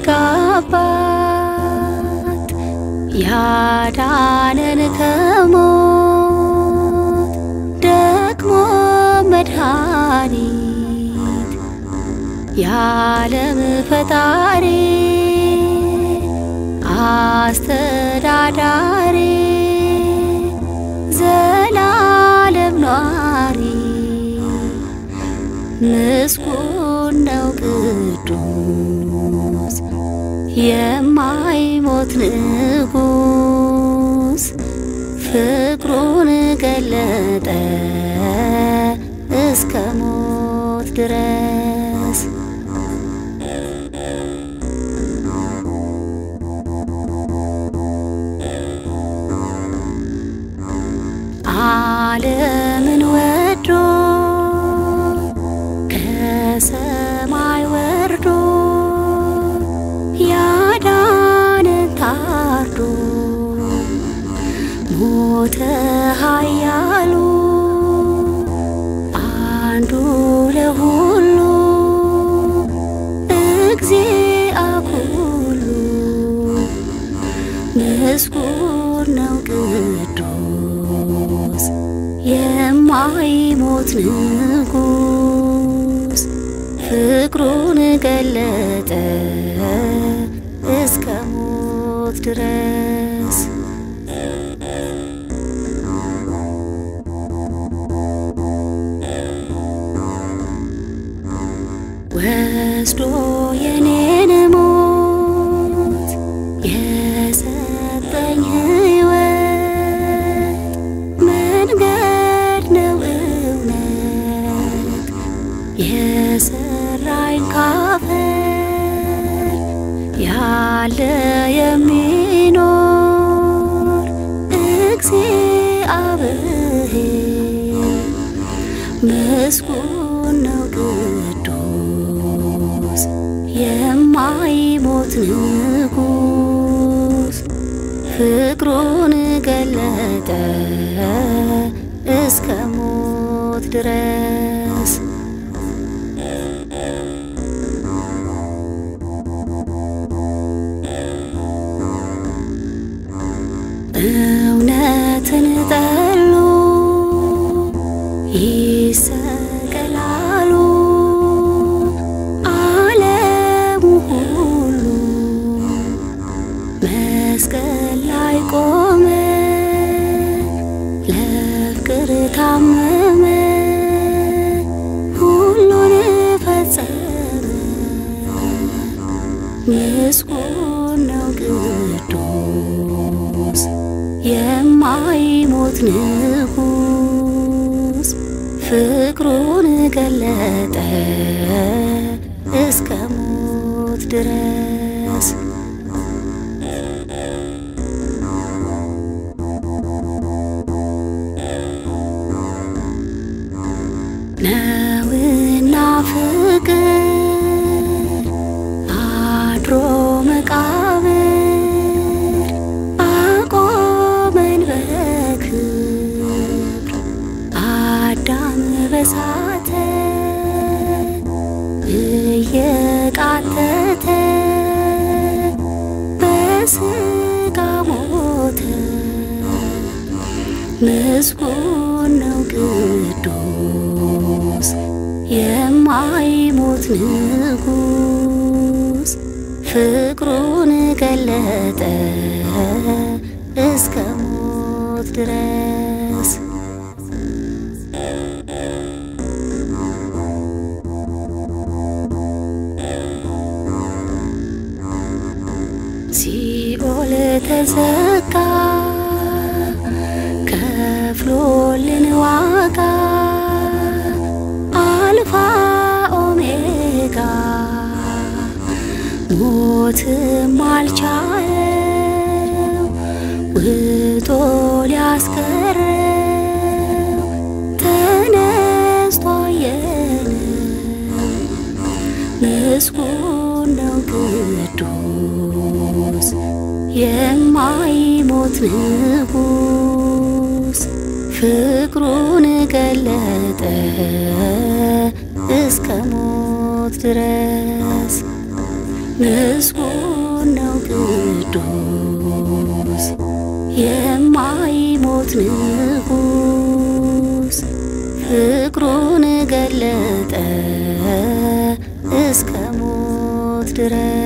የጸጋ አባት ያዳነን ከሞት ደግሞ መድኃኒት የዓለም ፈጣሪ አስተዳዳሪ ዘላለም ኗሪ ምስጉን ነው ቅዱስ የማይሞት ንጉስ ፍቅሩን ገለጠ እስከ ሞት ድረስ ዓለምን ወዶ ከሰማይ ወርዶ ያዳነን ታርዶ ሞተ ኃያሉ አንዱ ለሁሉ እግዚአብሔር ምስጉን ነው ቅዱስ የማይሞት ንጉስ ፍቅሩን ገለጠ እስከ ሞት ድረስ ወስዶ የኔን ሞት የሰጠኝ ሕይወት መንገድ ነው እውነት የሰራኝ ካፈር ያለ የሚኖር እግዚአብሔር ምስጉን ነው ቅዱስ የማይሞት ንጉስ ፍቅሩን ገለጠ እስከ ሞት ድረስ እውነትን ጠሉ ይሰቀላሉ ዓለሙ ሁሉ መስቀል ላይ ቆመ ለፍቅር ታመመ ሁሉን ፈጸመ ምስጉን ነው ቅዱስ የማይሞት ንጉስ ፍቅሩን ገለጠ እስከ ሞት ድረስ ነውና ፍቅር አድሮ መቃብር አቆመን በክብር አዳም በሳተ እየቃተተ በስጋ ሞተ ምስጉን ነው ቅዱስ የማይሞት ንጉስ ፍቅሩን ገለጠ እስከ ሞት ድረስ ሲኦል ተዘጋ ከፍሎልን ዋጋ አልፋ ኦሜጋ ሞትም አልቻለው ውጦ ሊያስቀረው ተነስቶ አየነው ምስጉን ነው ቅዱስ የማይሞት ንጉስ ፍቅሩን ገለጠ እስከ ሞት ድረስ ምስጉን ነው ቅዱስ የማይሞት ንጉስ ፍቅሩን ገለጠ እስከ ሞት ድረስ